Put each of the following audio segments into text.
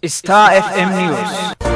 Star FM News.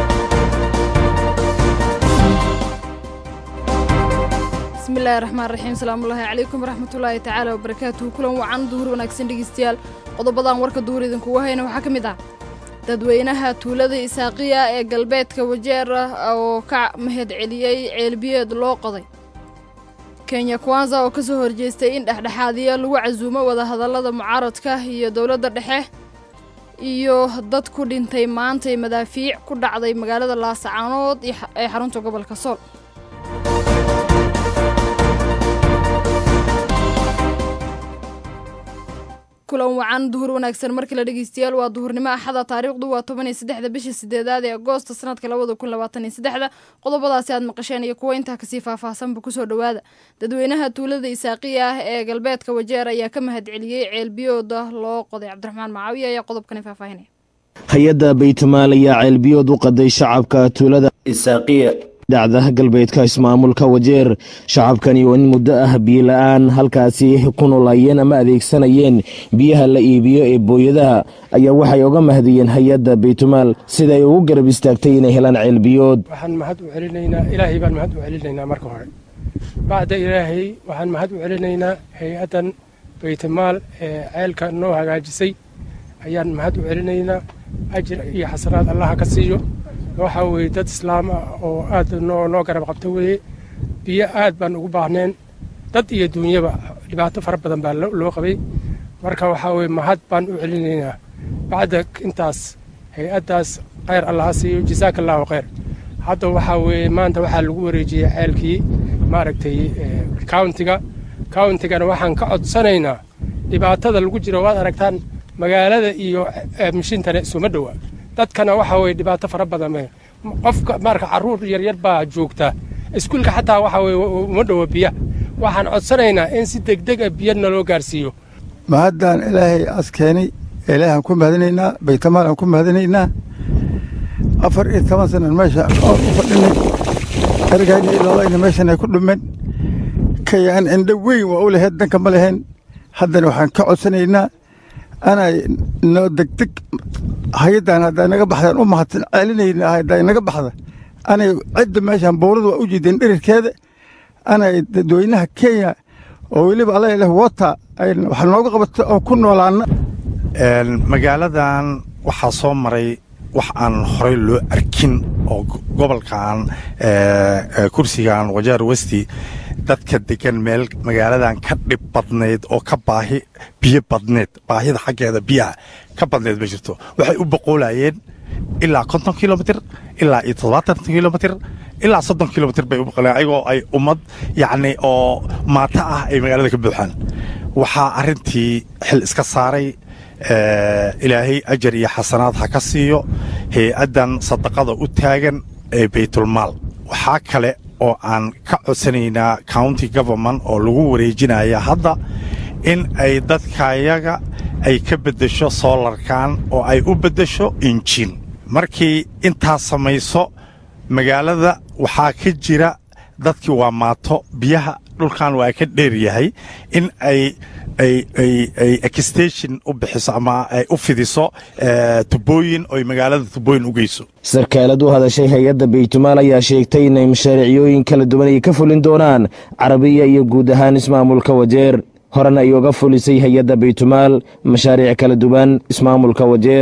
bismillahi raxmaan raxiim salaamullaahi calaykum waraxmatullaahi tacaala wabarakaatuhu kulan wacan duhur wanaagsan dhegeystayaal qodobadan warka duhur idinkugu hayna waxaa ka mid ah dadweynaha tuulada isaaqiya ee galbeedka wajeer ah oo ka mahad celiyey ceelbiyeed loo qoday kenya kwanza oo ka soo horjeestay in dhexdhexaadiya lagu casuumo wadahadallada mucaaradka iyo dowladda dhexe iyo dad ku dhintay maantay madaafiic ku dhacday magaalada laasacaanood ee xarunta gobolka sool kulan wacan duhur wanaagsan markii la dhegeystayaal waa duhurnimo axada taariikhdu waa toban iyo saddexda bisha sideedaad ee agoosta sanadka labada kun labaatan iyo saddexda qodobadaasi aad maqasheen iyo kuwa intaa kasii faahfaahsanba kusoo dhowaada dadweynaha tuulada isaaqiya ah ee galbeedka wajeer ayaa ka mahad celiyey ceelbiyooda loo qoday cabdiraxmaan macaawiya ayaa qodobkani faahfaahinaya hay-adda baytamaal ayaa ceelbiyood u qaday shacabka tuulada isaaqiya dhacda galbeedka ismaamulka wajeer shacabkani oo in muddo ah biyola-aan halkaasi ku noolaayeen ama adeegsanayeen biyaha la iibiyo ee booyadaha ayaa waxay oga mahadiyeen hay-adda baytumaal siday ugu garab istaagtay inay helaan ceelbiyood waxaan mahad u celinaynaa ilaahay baan mahad u celinaynaa marka hore bacda ilaahay waxaan mahad u celinaynaa hay-addan baytumaal ee ceelka noo hagaajisay ayaan mahad u celinaynaa ajir iyo xasanaad allaha ka siiyo waxaa weeye dad islaam ah oo aad noo garab qabta weeye biyo aad baan ugu baahneen dad iyo duunyaba dhibaato fara badan baa loo qabay marka waxaa weye mahad baan u celinaynaa bacda intaas hay-addaas khayr allaha siiyo jasaaka allaahu khayr hadda waxaa weeye maanta waxaa lagu wareejiyey ceelkii maaragtay countiga countigana waxaan ka codsanaynaa dhibaatada lagu jiro waad aragtaan magaalada iyo mishintana isuma dhowa dadkana waxaa weye dhibaato fara badan qofka marka caruur yaryar baa joogta iskuulka xataa waxaa weye uma dhowo biya waxaan codsanaynaa in si degdeg a biyo naloo gaarsiiyo mahaddan ilaahay askeenay ilaahaan ku mahadinaynaa baytamaal aan ku mahadinaynaa afar iyo toban sanan meesha oon u fadhinay ergayna iloolayna meeshan ay ku dhumeen kayaan indho weyn waa u lahayd danka ma lahayn haddana waxaan ka codsanaynaa anay noo degdeg hay-addan hadday naga baxdaan u mahadsan celinayna hadday naga baxda anay cidda meeshaan bowlada waa u jiideen dhirirkeeda anay dadweynaha kenya oo weliba alla ileh wota wax nooga qabato oo ku noolaana magaaladan waxaa soo maray wax aan horey loo arkin oo gobolkan kursigan wajaar westi dadka degan meel magaaladan ka dhib badnayd oo ka baahi biyo badneed baahida xaggeeda biyaha ka badneed ma jirto waxay u boqoolayeen ilaa konton kilomitr ilaa iyo toddobaatan kilomitr ilaa soddon kilomitr bay u boqolayeen ayagoo ay ummad yacni oo maata ah ay magaalada ka buuxaan waxaa arrintii xil iska saaray ilaahay ajar iyo xasanaad ha ka siiyo hay-addan sadaqada u taagan ee baytulmaal waxaa kale oo aan ka codsanaynaa county government oo lagu wareejinaya hadda in ay dadkayaga ay ka beddesho soolarkan oo ay u beddesho injin markii intaas samayso magaalada waxaa ka jira dadkii waa maato biyaha dhulkan waa ka dheer yahay in ay ay exstation u bixiso ama ay u fidiso tubooyin oy magaalada tubooyin u geyso sarkaalad u hadashay hay-adda baytumaal ayaa sheegtay inay mashaariiciyooyin kala duwan ay ka fulin doonaan carabiya iyo guud ahaan ismaamulka wajeer horena ay oga fulisay hay-adda baytumaal mashaariic kala duwan ismaamulka wajeer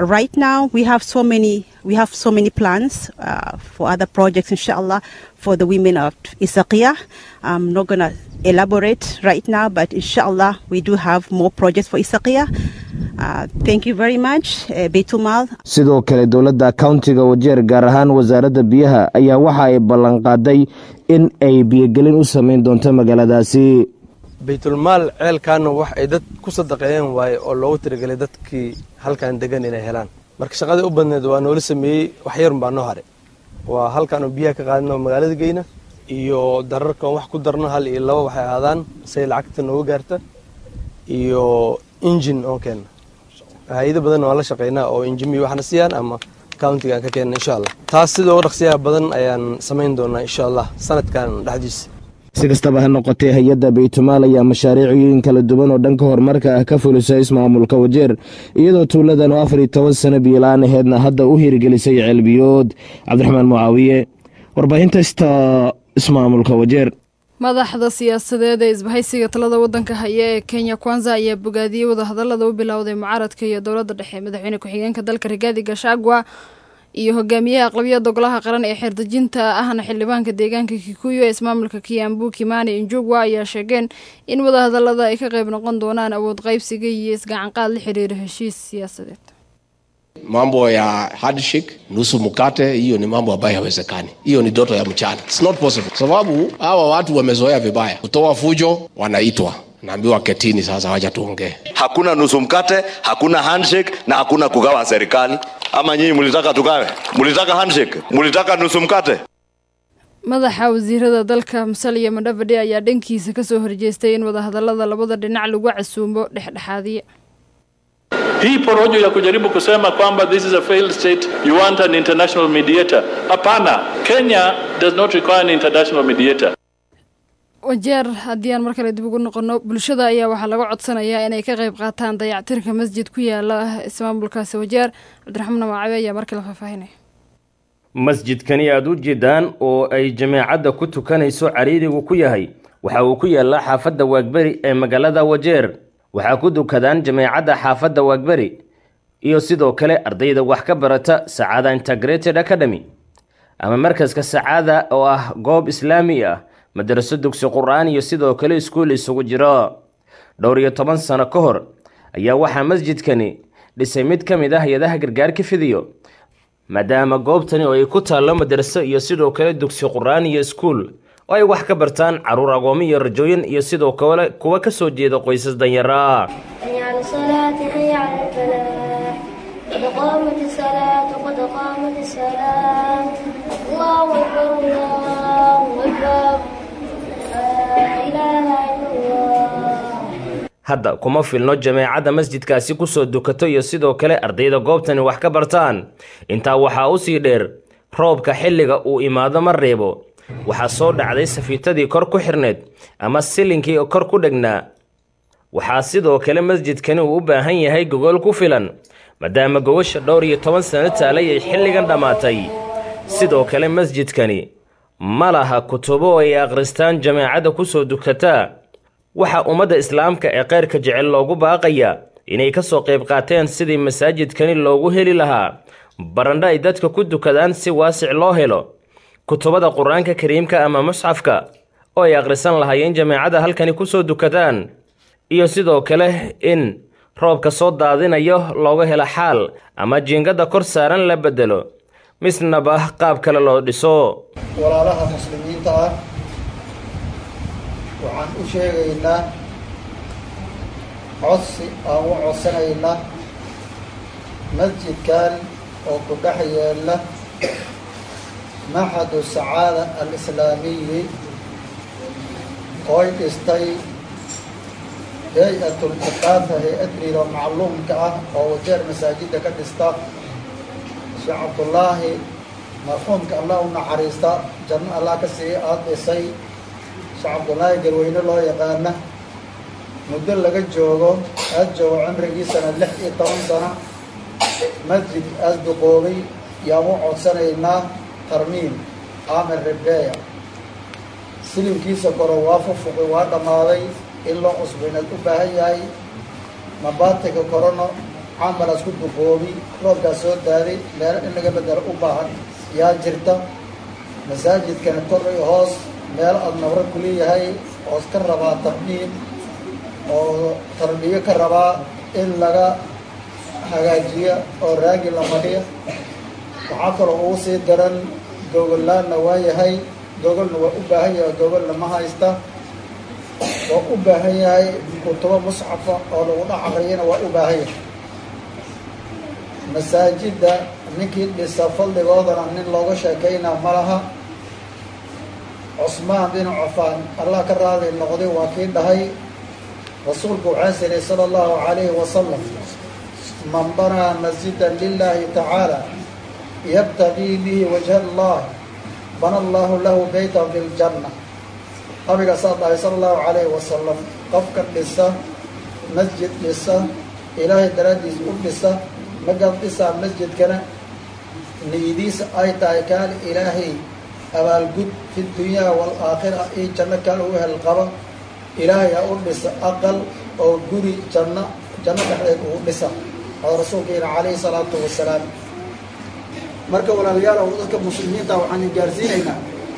we have so many plans uh, for other projects, inshallah, for the women of Isaqiya. I'm not going to elaborate right now, but inshallah, we do have more projects for Isaqiya. Uh, thank you very much, uh, Beitumal. sidoo kale dowladda countiga wajeer gaar ahaan wasaaradda biyaha ayaa waxa ay ballanqaaday in ay biyogelin u samayn doonto magaaladaasi baytulmaal ceelkaana wax ay dad ku sadaqeeyeen waaye oo loogu tiragelay dadkii halkan degan inay helaan marka shaqadii u badneed waa noola sameeyey wax yarun baa noo hare waa halkaan oo biyaha ka qaadno magaalada geyna iyo dararkan wax ku darno hal iyo laba waxay ahaadaan say lacagta nooga gaarta iyo injin oon keenna hay-ado badan waan la shaqeynaa oo injimiyo waxna siiyaan ama countiga aan ka keenna insha allah taas sida ugu dhaqsiyaha badan ayaan samayn doonaa insha allah sanadkan dhexdiisa si kastaba ha noqotee hay-adda baytumaal ayaa mashaariicooyin kala duwan oo dhanka horumarka ah ka fulisa ismaamulka wajeer iyadoo tuuladan oo afar iyo toban sano biyola-aan aheedna hadda u hirgelisay ceelbiyood cabdiraxmaan mucaawiye warbaahinta sta ismaamulka wajeer madaxda siyaasadeed ee isbahaysiga talada wadanka haya ee kenya kwanza ayaa bogaadiyey wadahadalada u bilowday mucaaradka iyo dowladda dhexe madaxweyne ku-xigeenka dalka rigaadi gashagwa iyo hogaamiyaha aqlabiyada golaha qaran ee xeerdejinta ahna xildhibaanka deegaanka kikuyu ee ismaamulka kiambu kimani injugwa ayaa sheegeen in wadahadalada ay ka qayb noqon doonaan awood qaybsiga iyo isgacanqaad la xiriira heshiis siyaasadeed mambo ya handshake nusu mkate hiyo ni mambo ambayo hawezekani hiyo ni doto ya mchana It's not possible sababu hawa watu wamezoea vibaya kutoa fujo wanaitwa naambiwa ketini sasa wacha tuongee hakuna nusu mkate hakuna handshake na hakuna kugawa serikali ama nyinyi mlitaka tugawe mlitaka handshake mlitaka nusu mkate madaxa wasiirada dalka musaliya madhavadhe ayaa dhankiisa kasoo horjeestay in wadahadalada labada dhinac lagu casuumo dhexdhexaadiye hii porojo ya kujaribu kusema kwamba this is a failed state you want an international mediator hapana kenya does not require an international mediator wajeer haddii aan mar kale dib ugu noqono bulshada ayaa waxaa laga codsanayaa inay ka qayb qaataan dayactirka masjid ku yaala ismaamulkaasi wajeer cabdiraxmaan maacabe ayaa mar kale faahfaahinaya masjidkani aada u jeedaan oo ay jameecadda ku tukanayso cariirigu ku yahay waxa uu ku yaallaa xaafadda waagberi ee magaalada wajeer waxaa ku dukadaan jameecadda xaafadda waagberi iyo sidoo kale ardayda wax ka barata sacaada integrated academy ama markaska sacaada oo ah goob islaami ah madaraso dugsi qur-aan iyo sidoo kale iskuul isugu jiro dhowr iyo toban sano ka hor ayaa waxaa masjidkani dhisay mid ka mid ah hay-adaha gargaarka fidiyo maadaama goobtani oo ay ku taallo madaraso iyo sidoo kale dugsi qur-aan iyo iskuul oo ay wax ka bartaan caruur agoomo iyo rajooyin iyo sidoo kale kuwa ka soo jeeda qoysas danyara hadda kuma filno jameecadda masjidkaasi kusoo dukato iyo sidoo kale ardayda goobtani wax ka bartaan intaa waxaa usii dheer roobka xilliga uu imaado ma reebo waxaa soo dhacday safiitadii kor ku xirneed ama silinkii kor ku dhegnaa waxaa sidoo kale masjidkani uu u baahan yahay gogol ku filan maadaama gogosha dhowr iyo toban sano taalay ay xilligan dhammaatay sidoo kale masjidkani ma laha kutubo ay akhristaan jameecadda kusoo dukataa waxaa ummadda islaamka ee keyrka jecel loogu baaqaya inay ka soo qayb qaateen sidii masaajidkani loogu heli lahaa barandho ay dadka ku dukadaan si waasic loo helo kutubada qur-aanka kariimka ama musxafka oo ay akhrisan lahaayeen jameecadda halkani kusoo dukadaan iyo sidoo kale in roobka soo daadinayo looga helo xaal ama jiingadda kor saaran la bedelo misnaba qaab kale loo dhiso walaalaha muslimiinta ah waxaan u sheegaynaa codsi aan u codsanaynaa masjidkan oo ku dhex yeela maxadu sacaada alislaamiyi ooy dhistay hay-atul iqaata hay-adliilo macluumka ah oo wajeer masaajidda ka dhista sheekh cabdullaahi marxuumka allah u naxariista janno allah ka sii aada dhisay sheekh cabdullaahi garweyne loo yaqaana muddo laga joogo aada joogo cimrigiisana lix iyo toban sano masjid aada duqoobay yaan u codsanaynaa tarmiim aamir ribeeya silimkiisa koro waa fufuqi waa dhammaaday in loo cusbaynaad u baahan yahay mabaatiga korono camalaas ku duqoobi roobkaas soo daaday meelo in laga bedelo u baahan yaa jirta masaajidkana kor iyo hoos meel aada nabro ku leeyahay oos ka rabaa tarmiim oo tarbiyo ka rabaa in laga hagaajiya oo raagi la madhiya waxaa kaloo ugu sii daran gogollaanna waa yahay gogolna waa u baahan yahay gogolna ma haysta waa u baahan yahay kutubo musxafa oo lagu dhex aqriyana waa u baahan yahay masaajidda ninkii dhisa fadligoodana nin looga sheekaynaa ma laha cusmaan bin cafaan allah ka raadi noqday waa kii dhahay rasuulku waxaa siray sala allahu calayhi wasalam man banaa masjidan lilahi tacaala yabtagii bihi wajha allah bana allahu lahu beytan fi ljanna nabiga saa dhahay sala allahu calayhi wasalam qofka dhisa masjid dhisa ilaahay daraaddiis u dhisa markaad dhisaa masjidkana niyadiisa ay tahay kaali ilaahay abaalgud fi dunyaa waalaakhira iyo janno kaal u hel qaba ilaahay ha u dhisa aqal oo guri janno janno dhexdeed ugu dhisa oo rasuulkeena calayhi salaatu wasalaam marka walaalayaal oo dadka muslimiinta waxaan gaarsiinaynaa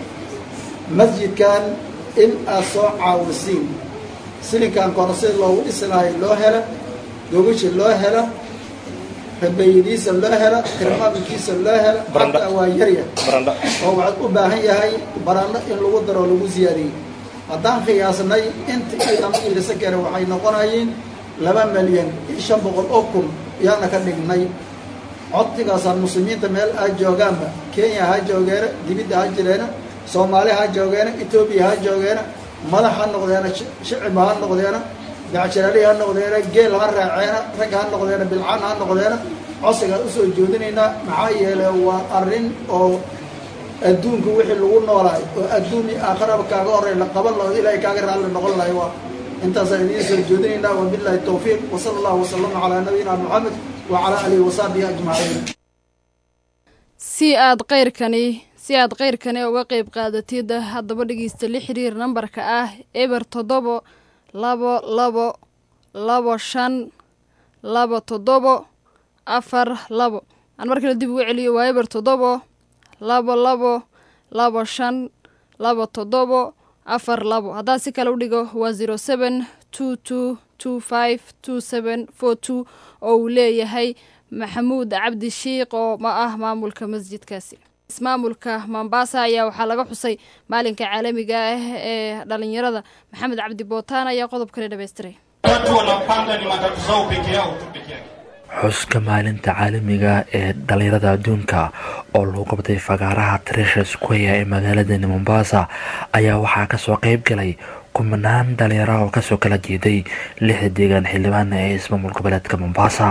masjidkan in aad soo caawisiin silinkan kore sida loogu dhisi lahay loo hela gogashi loo hela rabayadiisa loo hela tirmaaminkiisa loo hela xataa waa yarya oo waxaad u baahan yahay barandho in lagu daro lagu siyaadiyey haddaan qiyaasnay inta iidama iilisa kare waxay noqonayeen laba milyan iyo shan boqol oo kun yaana ka dhignay codtigaasaan muslimiinta meel ha joogaanba kenya ha joogeena dibidda ha jireena soomaali ha joogeena etoobiya ha joogeena madax ha noqdeena shicibba ha noqdeena dacjalaali ha noqdeena geel ha raaceena rag ha noqdeena bilcaan ha noqdeena codsigaan usoo joodinaynaa maxaa yeelay waa arrin oo adduunka wixii lagu noolaay oo adduun iyo aakhiraba kaaga horey la qaban laho ilaahay kaaga raalli noqon lahay waa intaasaan idiin soo joodinaynaa wabillahi towfiiq wasala allahu wasalama calaa nabiyina moxamed wacalaa alihi wasaxbihi ajmaciin si aad qayrkani si aad qayrkani uga qayb qaadatid haddaba dhegeysta la xiriir nambarka ah eber toddobo labo labo labo shan labo toddobo afar labo aan mar kale dib ugu celiyo waa eber toddobo labo labo labo shan labo toddobo afar labo haddaa si kale u dhigo waa zero seven two two two five two seven four two oo uu leeyahay maxamuud cabdi shiiq oo ma ah maamulka masjidkaasi ismaamulka mombasa ayaa waxaa laga xusay maalinka caalamiga ah ee dhalinyarada maxamed cabdi bootaan ayaa qodobkani dhammaystiray xuska maalinta caalamiga ee dhalinyarada adduunka oo lagu qabtay fagaaraha tresha square ee magaaladani mombasa ayaa waxaa kasoo qeyb galay kumanaan dhalinyaro oo kasoo kala jeeday lixda deegaan xildhibaana ee ismaamul goboleedka mombasa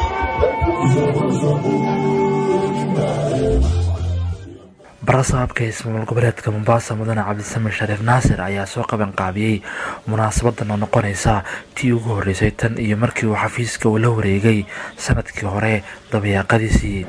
barasaabka ismaamul goboleedka mombasa mudane cabdisame shariif naasir ayaa soo qaban qaabiyey munaasabadan oo noqonaysa tii ugu horeysay tan iyo markii uu xafiiska uu la wareegay sanadkii hore dabayaaqadiisii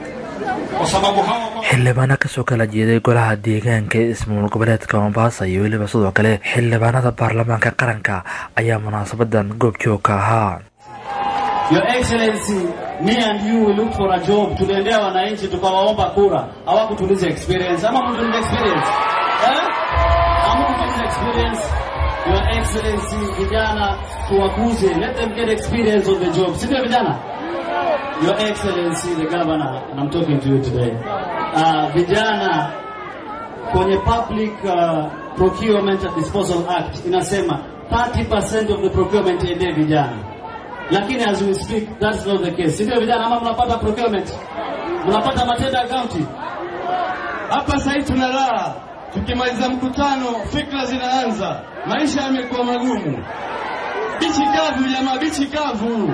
xildhibaano kasoo kala jeeday golaha deegaanka ee ismaamul goboleedka mombasa iyo weliba sidoo kale xildhibaanada baarlamaanka qaranka ayaa munaasabadan goobjoog ka ahaa Your Excellency, me and you will look for a job. Tuliendea wananchi tukawaomba kura, hawakutuliza experience. Ama mtuliza experience eh? Ama mtuliza experience. Your Excellency, vijana tuwakuze, let them get experience on the job. Si ndio vijana? Your Excellency, the governor, and I'm talking to you today. Uh, vijana kwenye Public uh, Procurement and Disposal Act inasema 30% of the procurement iende vijana lakini as we speak that's not the case. Ndio vijana, ama mnapata procurement, mnapata matenda county hapa sasa tuna raha, tukimaliza mkutano fikra zinaanza, maisha yamekuwa magumu. Bichi kavu jamaa, bichi kavu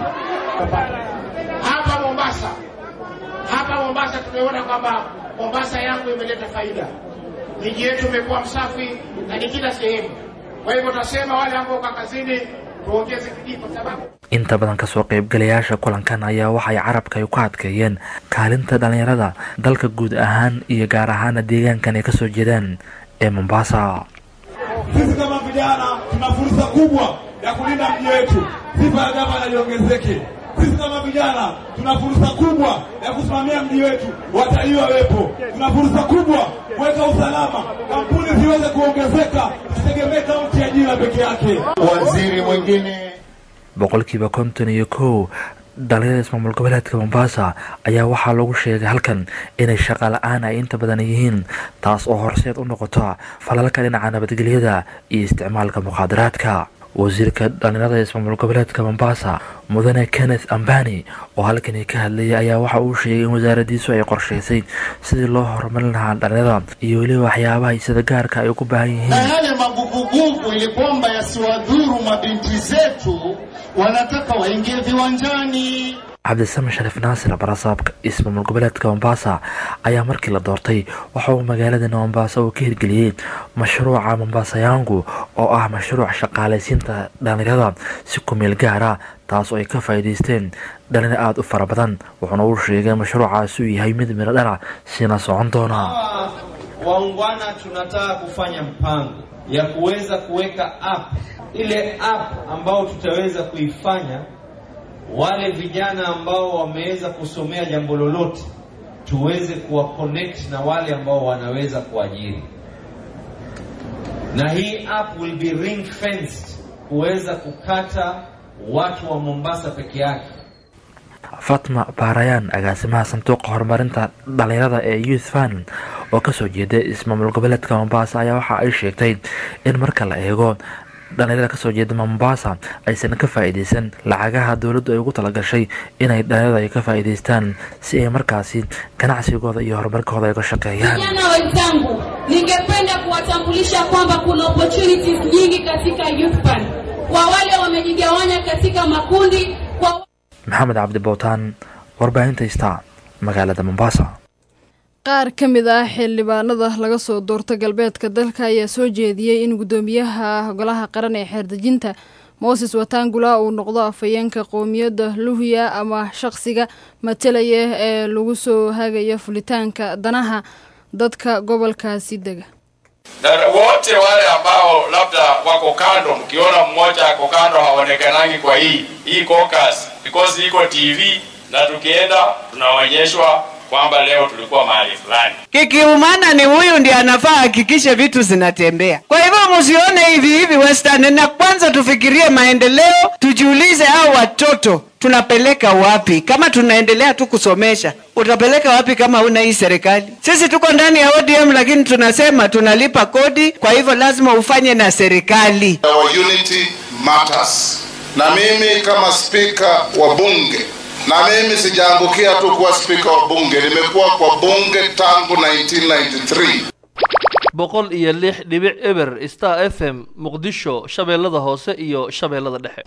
hapa Mombasa. Hapa Mombasa tumeona kwamba Mombasa yangu imeleta faida, miji yetu imekuwa msafi na ni kila sehemu. Kwa hivyo tunasema wale ambao kwa kazini tuongeze bidii kwa sababu inta badan kasoo qaybgalayaasha kulankan ayaa waxay carabka ay ku adkeeyeen kaalinta dhalinyarada dalka guud ahaan iyo gaar ahaana deegaankan ay kasoo jeedaan ee mombasa sisi kama vijana tuna fursa kubwa ya kulinda mji wetu, sifa ya gavana iongezeke. Sisi kama vijana tuna fursa kubwa ya kusimamia mji wetu, watalii wawepo. Tuna fursa kubwa kuweka usalama, kampuni ziweze kuongezeka, tusitegemee kaunti ya jina peke yake. Waziri mwingine boqolkiiba konton iyo kow dhalinyarada ismaamul goboleedka mombasa ayaa waxaa lagu sheegay halkan inay shaqa la-aan ay inta badan yihiin taas oo horseed u noqota falalka dhinaca nabadgelyada iyo isticmaalka mukhaadaraadka wasiirka dhalinyarada ismaamul goboleedka mombasa mudane kenneth ambani oo halkani ka hadlayay ayaa waxa uu sheegay in wasaaradiisu ay qorshaysay sidii loo horumarin lahaa dhalinyarada iyo weliba waxyaabaha sida gaarka ay ugu baahan yihiin na yale maguvuguvu ili kwamba yasiwadhuru mabinti zetu wanataka waingie viwanjani. cabdisame shariif naasir barasaabka ismaamul goboleedka mombasa ayaa markii la doortay waxa uu magaaladana mombasa uu ka hirgeliyey mashruuca mombasa yangu oo ah mashruuc shaqaalaysiinta dhalinyarada si kumeel gaara taas oo ay ka faa'iidaysteen dhalinyar aada u fara badan wuxuuna uu sheegay mashruucaasi uu yahay mid miro dhala sina socon doona waungwana tunataka kufanya mpango ya kuweza kuweka app ile app ambao tutaweza kuifanya wale vijana ambao wameweza kusomea jambo lolote tuweze kuwa connect na wale ambao wanaweza kuajiri na hii app will be ring fenced kuweza kukata watu wa Mombasa peke yake fatma baarayaan agaasimaha sanduuqa horumarinta dhalinyarada ee youth fund oo kasoo jeeda ismaamul goboleedka mombasa ayaa waxa ay sheegtay in marka la eego dhalinyarada kasoo jeeda mombasa aysan ka faa'iidaysan lacagaha dowladdu ay ugu talagashay inay dhalinyarada ay ka faa'iidaystaan si ay markaasi ganacsigooda iyo horumarkooda ay uga shaqeeyaan Vijana wenzangu, ningependa kuwatambulisha kwamba kuna opportunities nyingi katika youth fund kwa wale wamejigawanya katika makundi kwa maxamed cabdi bowtaan warbaahinta star magaalada mombasa qaar ka mid ah xildhibaanada laga soo doorto galbeedka dalka ayaa soo jeediyey in guddoomiyaha golaha qaran ee xeerdejinta moses watangula uu noqdo afhayeenka qowmiyadda luhya ama shaqsiga matalaya ee lagu soo hagaya fulitaanka danaha dadka gobolkaasi dega na wote wale ambao labda wako kando, mkiona mmoja ako kando haonekanangi kwa hii hii caucus because iko TV na tukienda tunaonyeshwa kwamba leo tulikuwa mahali fulani. Kikiumana ni huyu ndiye anafaa hakikishe vitu zinatembea. Kwa hivyo msione hivi hivi Western, na kwanza tufikirie maendeleo, tujiulize hao watoto tunapeleka wapi? Kama tunaendelea tu kusomesha, utapeleka wapi kama huna hii serikali? Sisi tuko ndani ya ODM, lakini tunasema tunalipa kodi, kwa hivyo lazima ufanye na serikali. Our unity matters. Na mimi kama spika wa bunge na mimi sijaangukia tu kuwa spika wa bunge, nimekuwa kwa bunge tangu 1993. boqol iyo lix dhibic eber star f m muqdisho shabeellada hoose iyo shabeellada dhexe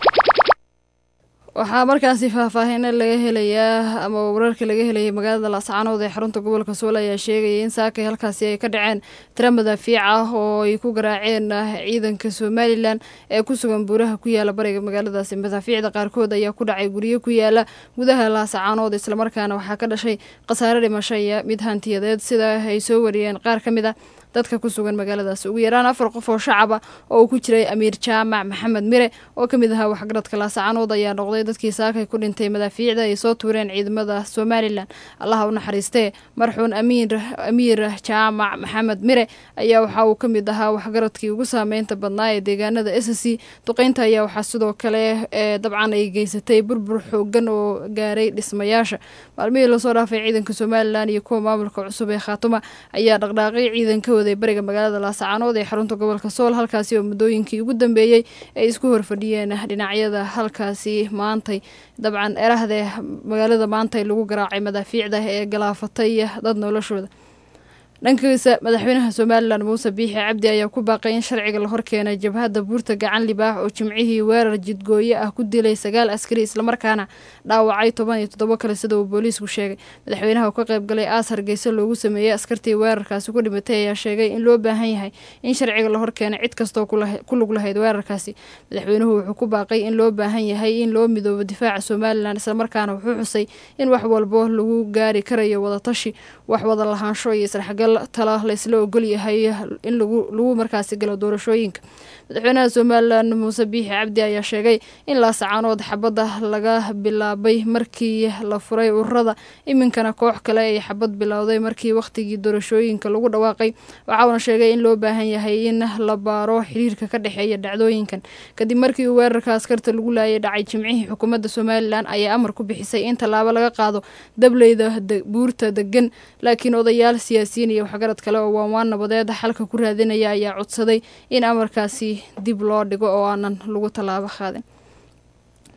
waxaa markaasi faahfaahiino laga helayaa ama wararka laga helayay magaalada laascaanood ee xarunta gobolka sool ayaa sheegaya in saakay halkaasi ay ka dhaceen tira madaafiic ah oo ay ku garaaceen ciidanka somalilan ee ku sugan buuraha ku yaala bariga magaaladaasi madaafiicda qaarkood ayaa ku dhacay guryo ku yaala gudaha laascaanood islamarkaana waxaa ka dhashay khasaare dhimasho iyo mid hantiyadeed sida ay soo wariyeen qaar ka mid a dadka ku sugan magaaladaasi ugu yaraan afar qof oo shacaba oo uu ku jiray amiir jaamac maxamed mire oo ka mid ahaa waxgaradka laascaanood ayaa noqday dadkii saakay ku dhintay madaafiicda ay soo tuureen ciidamada somalilan allaha u naxariistee marxuun amiir amiir jaamac maxamed mire ayaa waxa uu ka mid ahaa waxgaradkii ugu saameynta badnaa ee deegaanada s c duqeynta ayaa waxaa sidoo kale ee dabcan ay geysatay burbur xoogan oo gaaray dhismayaasha maalmihii lasoo dhaafay ciidanka somalilan iyo kuwa maamulka cusub ee khaatuma ayaa dhaqdhaaqay ciidanka waday bariga magaalada laascaanood ee xarunta gobolka sool halkaasi oo muddooyinkii ugu dambeeyey ay isku horfadhiyeen dhinacyada halkaasi maantay dabcan erahdee magaalada maantay lagu garaacay madaafiicda ee galaafatay dad noloshooda dhankiisa madaxweynaha somalilan muuse biixi cabdi ayaa ku baaqay in sharciga la horkeenay jabhadda buurta gacan libaax oo jimcihii weerar jidgooye ah ku dilay sagaal askari islamarkaana dhaawacay toban iyo toddobo kale sida uu booliisku sheegay madaxweynaha oo ka qayb galay aas hargeysa loogu sameeyey askartii weerarkaasi ku dhimatay ayaa sheegay in loo baahan yahay in sharciga la horkeenay cid kastoo ku lug lahayd weerarkaasi madaxweynuhu wuxuu ku baaqay in loo baahan yahay in loo midoobo difaaca somalilan islamarkaana wuxuu xusay in wax walbo lagu gaari karayo wadatashi wax wada lahaansho iyo isdhexgal tala laysla ogol yahay in lagu markaasi galo doorashooyinka madaxweynaha somalilan muuse biixi cabdi ayaa sheegay in laasacaanood xabadda laga bilaabay markii la furay ururada iminkana koox kale ay xabad bilowday markii wakhtigii doorashooyinka lagu dhawaaqay waxauna sheegay in loo baahan yahay in la baaro xiriirka ka dhexeeya dhacdooyinkan kadib markii uu weerarka askarta lagu laayay dhacay jimcihii xukuumadda somalilan ayaa amar ku bixisay in tallaabo laga qaado dableyda buurta degan laakiin odayaal siyaasiyiin iyo waxgarad kale oo waanwaan nabadeed xalka ku raadinaya ayaa codsaday in amarkaasi dib loo dhigo oo aanan lagu tallaabo qaadin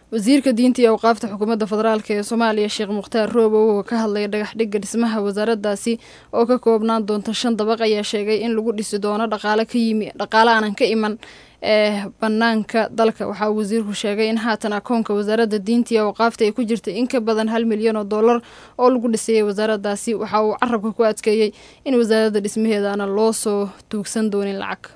wasiirka diinta iyo awqaafta xukuumadda federaalk ee soomaaliya sheekh mukhtaar roobow oo ka hadlaya dhagaxdhigga dhismaha wasaaraddaasi oo ka koobnaan doonta shan dabaq ayaa sheegay in lagu dhisi doono dhaqaale ka yimi dhaqaale aanan ka iman ee banaanka dalka waxaa uu wasiirku sheegay in haatan akoonka wasaaradda diinta iyo awqaafta ay ku jirta in ka badan hal milyan oo dollar oo lagu dhisayay wasaaraddaasi waxa uu carabka ku adkeeyey in wasaaradda dhismaheedaana loo soo tuugsan doonin lacag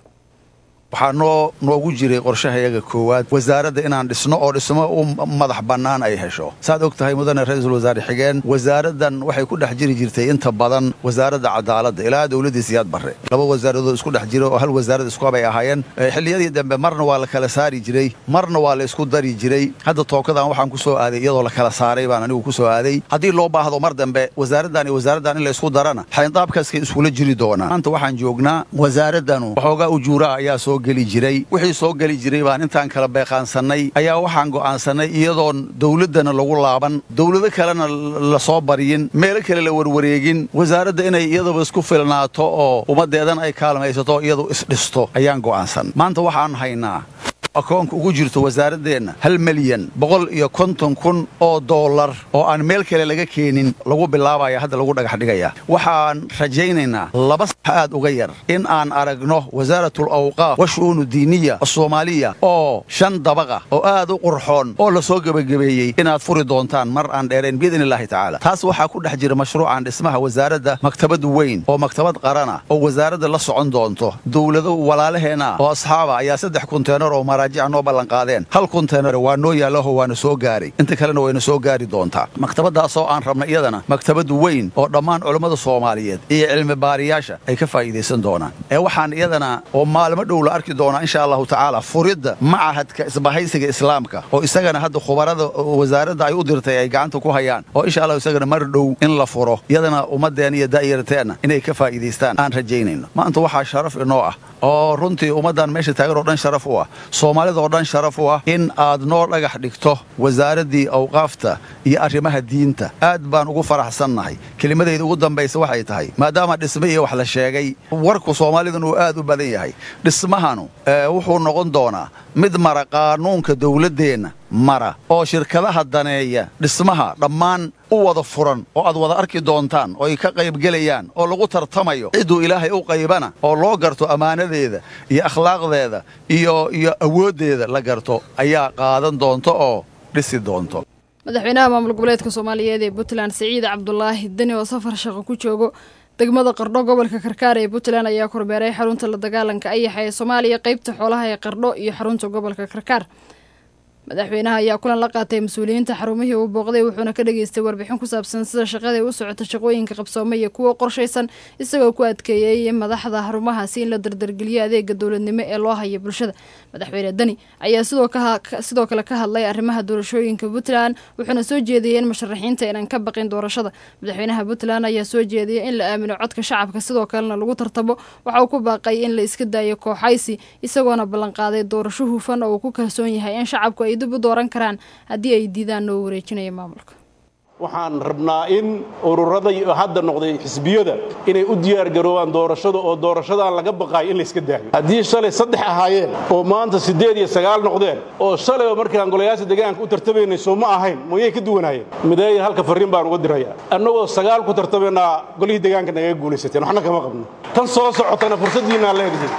waxaa noo noogu jiray qorshahayaga koowaad wasaaradda inaan dhisno oo dhismo u madax bannaan ay hesho saad og tahay mudane ra-iisul wasaare xigeen wasaaraddan waxay ku dhex jiri jirtay inta badan wasaaradda cadaaladda ilaa dowladdii siyaad barre laba wasaaradood isku dhex jira oo hal wasaarad iskuhabay ahaayeen xilliyadii dambe marna waa la kala saari jiray marna waa la isku dari jiray hadda tookadan waxaan ku soo aaday iyadoo la kala saaray baan anigu ku soo aaday haddii loo baahdo mar dambe wasaaraddan iyo wasaaraddan in la isku darana xayndaabkaskay iskula jiri doonaan maanta waxaan joognaa wasaaraddanu waxoogaa ujuuraha ayaa soo geli jiray wixii soo geli jiray baan intaan kala beeqaansannay ayaa waxaan go'aansannay iyadoon dowladdana lagu laaban dowlado kalena la soo baryin meelo kale la warwareegin wasaaradda inay iyaduba isku filnaato oo ummaddeedan ay kaalmaysato iyadu isdhisto ayaan go'aansan maanta waxaan haynaa akoonka ugu jirto wasaaraddeenna hal milyan boqol iyo konton kun oo dollar oo aan meel kale laga keenin lagu bilaabaya hadda lagu dhagax dhigaya waxaan rajaynaynaa laba sax aad uga yar in aan aragno wasaaratul awqaaf wa shu'uunu diiniya soomaaliya oo shan dabaqa oo aad u qurxoon oo la soo gebagabeeyey inaad furi doontaan mar aan dheerayn biidni illaahi tacaala taas waxaa ku dhex jira mashruucan dhismaha wasaaradda maktabad weyn oo maktabad qarana oo wasaaradda la socon doonto dowlado walaalaheenna oo asxaaba ayaa saddex kunteenar oo maraajica noo ballanqaadeen hal kunteenar waa noo yaallaho waana soo gaaray inta kalena wayna soo gaari doontaa maktabaddaasoo aan rabna iyadana maktabad weyn oo dhammaan culammada soomaaliyeed iyo cilmi baariyaasha ay ka faa'iidaysan doonaan ee waxaan iyadana oo maalmo dhow la arki doonaa insha allahu tacaala furidda macahadka isbahaysiga islaamka oo isagana hadda khubarada wasaaradda ay u dirtay ay gacanta ku hayaan oo insha allahu isagana mar dhow in la furo iyadana ummaddeen iyo da'yarteenna inay ka faa'iidaystaan aan rajaynayno maanta waxaa sharaf inoo ah oo runtii ummaddan meesha taagan oo dhan sharaf u ah soomaalida oo dhan sharaf u ah in aad noo dhagax dhigto wasaaraddii awqaafta iyo arrimaha diinta aad baan ugu faraxsannahay kelimadayda ugu dambaysa waxay tahay maadaama dhisme iyo wax la sheegay warku soomaalidan uu aad u badan yahay dhismahanu wuxuu noqon doonaa mid mara qaanuunka dowladdeenna mara oo shirkadaha daneeya dhismaha dhammaan u wada furan oo aad wada arki doontaan oo ay ka qaybgelayaan oo lagu tartamayo cidduu ilaahay u qaybana oo loo garto ammaanadeeda iyo akhlaaqdeeda iyo iyo awooddeeda la garto ayaa qaadan doonto oo dhisi doonto madaxweynaha maamul goboleedka soomaaliyeed ee puntland siciid cabdulaahi deni oo safar shaqo ku joogo degmada qardho gobolka karkaar ee puntland ayaa kormeeray xarunta la dagaalanka ayaxa ee soomaaliya qeybta xoolaha ee qardho iyo xarunta gobolka karkaar madaxweynaha ayaa kulan la qaatay mas-uuliyiinta xarumihii uu booqday wuxuuna ka dhageystay warbixin ku saabsan sida shaqaday u socota shaqooyinka qabsoome iyo kuwa qorshaysan isagoo ku adkeeyey madaxda xarumahaasi in la dardargeliyo adeega dowladnimo ee loo haya bulshada madaxweyne deni ayaa sidoo kale ka hadlay arrimaha doorashooyinka puntland wuxuuna soo jeediyey in musharaxiinta inaan ka baqin doorashada madaxweynaha puntland ayaa soo jeediyey in la aamino codka shacabka sidoo kalena lagu tartamo waxa uu ku baaqay in la iska daayo kooxaysi isagoona ballanqaaday doorasho hufan oo uu ku kalsoon yahay in shacabku ay dib u dooran karaan haddii ay diidaan noo wareejinaya maamulka waxaan rabnaa in ururada hadda noqday xisbiyada inay u diyaargaroobaan doorashada oo doorashadaan laga baqaayo in la iska daayo haddii shalay saddex ahaayeen oo maanta siddeed iyo sagaal noqdeen oo shalay oo markaan golayaasha deegaanka u tartamaynay soo ma ahayn moyay ka duwanaayeen mideeya halka farriin baan uga dirayaa annagoo sagaal ku tartamaynaa golihii deegaanka nagaga guulaysateen waxna kama qabno tan soo socotana fursaddiinaan leedahay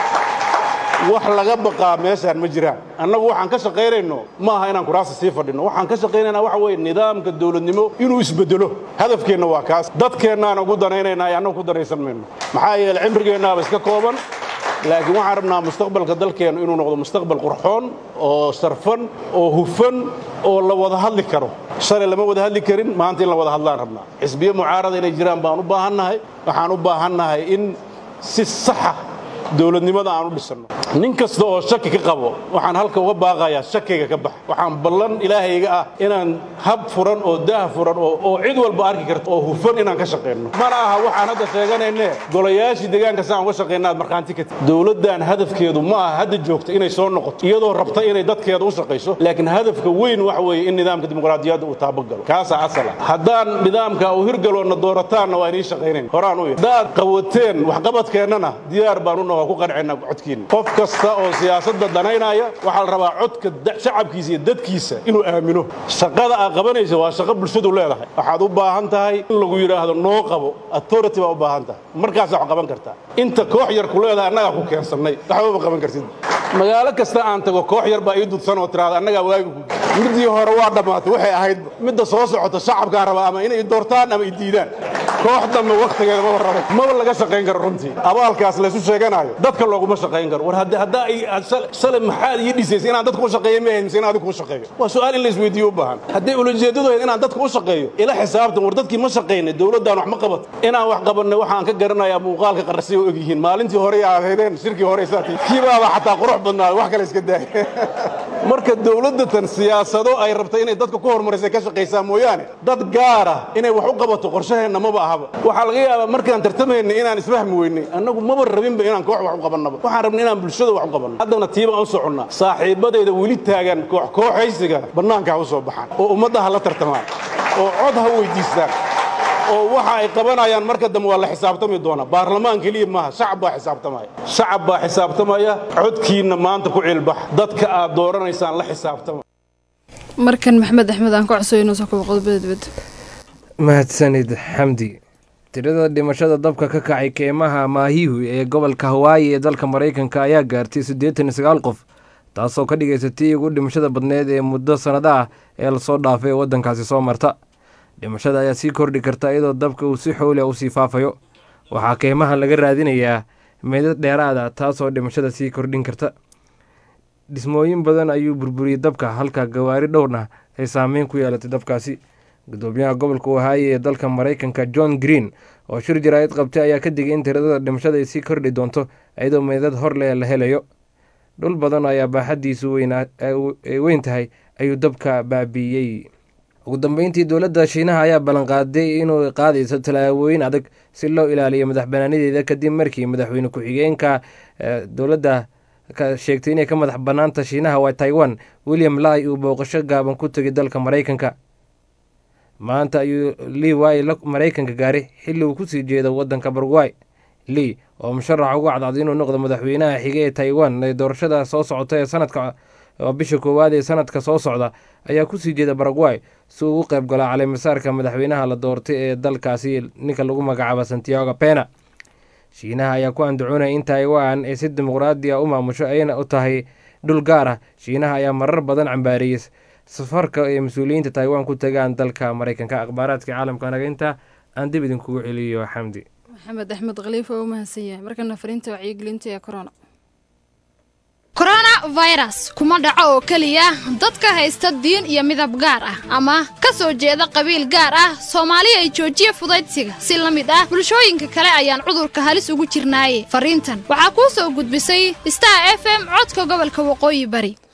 wax laga baqaa meeshaan ma jiraan annagu waxaan ka shaqaynayno ma aha inaan kuraasta sii fadhino waxaan ka shaqaynaynaa waxa weeye nidaamka dowladnimo inuu isbedelo hadafkeenna waa kaas dadkeennaan ugu danaynaynaa ee annagu ku danaysan mayno maxaa yeele cimrigeennaaba iska kooban laakiin waxaan rabnaa mustaqbalka dalkeennu inuu noqdo mustaqbal qurxoon oo sarfan oo hufan oo la wada hadli karo shalay lama wada hadli karin maanta in la wada hadlaan rabnaa xisbiyo mucaarada inay jiraan baan u baahannahay waxaan u baahannahay in si saxa dowladnimada aan u dhisanno nin kasta oo shaki ka qabo waxaan halka uga baaqayaa shakiga ka bax waxaan ballan ilaahayga ah inaan hab furan oo daah furan oo cid walba arki karta oo hufan inaan ka shaqayno mana aha waxaan hadda sheeganayne golayaashii deegaanka si aan uga shaqayna aad markhaanti ka tihi dowladdan hadafkeedu ma aha hadda joogta inay soo noqoto iyadoo rabta inay dadkeeda u shaqayso laakiin hadafka weyn waxa weeye in nidaamka dimuqraadiyadda uu taabagalo kaasaa asala haddaan nidaamka uu hirgaloonna doorataanna waa inii shaqaynayn horaan u haddaad qawateen waxqabadkeennana diyaar baan u waa ku qancayna codkiina qof kasta oo siyaasadda danaynaya waxaa la rabaa codka da- shacabkiisa iyo dadkiisa inuu aamino shaqada aad qabanaysa waa shaqo bulshadu leedahay waxaad u baahan tahay in lagu yidhaahdo noo qabo authority baa u baahan tahay markaasaa wax qaban kartaa inta koox yar ku leedahay annagaa ku keensannay waxbaba qaban kartid magaalo kasta aan tago koox yar baa ii dudsan oo tiraada annagaa waagi ku midii hore waa dhammaatay waxay ahayd midda soo socota shacabkaa raba ama inay doortaan ama i diidaan koox dambe waktigeeda maba rabo maba laga shaqayn karo runtii abaalkaas laysu sheeganayo dadka looguma shaqayn karo war hadda haddaa ay aad shal- shalay maxaad ii dhisaysay inaan dadka u shaqeeyo ma ahayn mise inaan adigu u shaqeeyo waa su'aal in la isweydiiyo u baahan hadday ulajeedadu ahayd inaan dadka u shaqeeyo ila xisaabtan war dadkii ma shaqaynay dowladdaan wax ma qabato inaan wax qabannay waxaan ka garanayaa muuqaalka qarasay oo ogyihiin maalintii hore aad ahaydeen shirkii hore saatii kiibaaba xataa qurux badnaa wax kale iska daaya marka dowladda tan siyaasado ay rabtay inay dadka ku horumarisay ka shaqaysaa mooyaane dad gaara inay wax u qabato qorshaheenna maba ahaba waxaa laga yaabaa markaan tartamaynay inaan isfahmi weynay annagu maba rabinba inaan koox wax u qabannaba waxaan rabnay inaan bulshada wax u qabanno haddana tiibaan u soconnaa saaxiibadayda weli taagan koox kooxaysiga bannaanka ha u soo baxaan oo ummadda ha la tartamaan oo cod ha weydiistaan oo waxa ay qabanayaan marka dambe waa la xisaabtami doonaa baarlamaan keliya maaha shacab baa xisaabtamaya shacab baa xisaabtamaya codkiinna maanta ku cilbax dadka aad dooranaysaan la xisaabtama markan maxamed axmed aan ka codsayo inuu soo kabo qodobada dibadda mahadsanid xamdi tirada dhimashada dabka ka kacay keymaha maahihu ee gobolka hawaayi ee dalka maraykanka ayaa gaartay siddeetan iyo sagaal qof taasoo ka dhigaysa tii ugu dhimashada badneed ee muddo sannado ah ee lasoo dhaafay ee waddankaasi soo marta dhimashada ayaa sii kordhi karta iyadoo dabka uu si xooli ah usii faafayo waxaa keymaha laga raadinayaa meydad dheeraada taasoo dhimashada sii kordhin karta dhismooyin badan ayuu burburiyey dabka halka gawaari dhowrna ay saameyn ku yeelatay dabkaasi gudoomiyaha gobolka ohaayo ee dalka maraykanka john green oo shir jaraa'id qabtay ayaa ka digay in tirada dhimashada ay sii kordhi doonto iyadoo meydad hor leh la helayo dhul badan ayaa baaxaddiisu weynaa- ay weyn tahay ayuu dabka baabiiyey ugu dambeyntii dowladda shiinaha ayaa ballanqaaday inuu qaadayso tallaabooyin adag si loo ilaaliyo madax banaanadeeda kadib markii madaxweyne ku-xigeenka eh, dowladda ka sheegtay inay ka madax bannaanta shiinaha waa taiwan william lai uu booqasho gaaban ku tegay dalka maraykanka maanta ayuu lii waay la maraykanka gaaray xilli uu kusii jeedo waddanka baragway lii oo musharax ugu cadcad inuu noqdo madaxweynaha xige ee taiwan ee doorashada soo socota ee sanadka oo bisha koowaad ee sanadka soo socda ayaa kusii jeeda baragway si uu u qayb galo caleemasaarka madaxweynaha la doortay ee dalkaasi ninka lagu magacaabo santiago pena shiinaha ayaa ku andacoonaya in taiwan ay si dimuqraadi ah u maamusho ayna u tahay dhul gaar ah shiinaha ayaa marar badan cambaareeyey safarka ay mas-uuliyiinta taiwan ku tagaan dalka maraykanka akhbaaraadka caalamka naga inta aan dib idinkugu celiyo xamdi maxamed axmed khaliif oo u mahadsan yahay markana fariinta wacyigelinta ee corona coronavirus kuma dhaco oo keliya dadka haysta diin iyo midab gaar ah ama ka soo jeeda qabiil gaar ah soomaali ay joojiya fudaydsiga si la mid ah bulshooyinka kale ayaan cudurka halis ugu jirnaaye fariintan waxaa kuu soo gudbisay star f m codka gobolka waqooyi bari